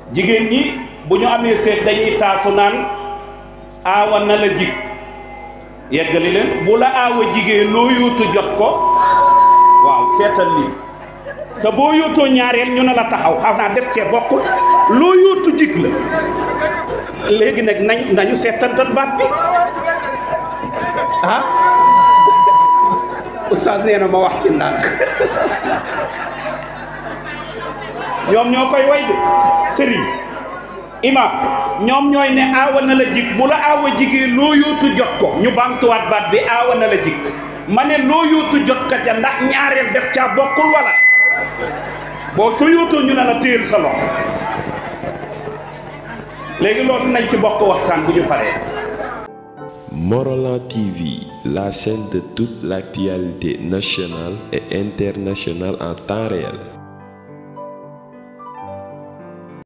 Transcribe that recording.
jigéen ñi bu ñu amee seet dañuy taasu naan aawa na la jig yeggali leen bu la aawa jigéen loo yóotu jot ko waaw seetal lii te boo yóotoo ñaareel ñu ne la taxaw xam naa def cee bokkul loo yóotu jig la léegi nag nañ nañu seetantal baat bi ah oustaz nee na ma wax ci ndànk ñoom ñoo koy way de sëriñ imam ñoom ñooy ne aawa na la jig bu la aawa jigee loo yóotu jot ko ñu baamtuwaat baat bi aawa na la jig ma ne loo yóotu jot ka ja ndax ñaareel def caa bokkul wala boo ko yóotoo ñu ne la téyel sa loxo léegi loolu nañ ci bokk waxtaan bu ñu paree Morolan TV, la chaîne de toute l'actualité nationale et internationale en temps réel.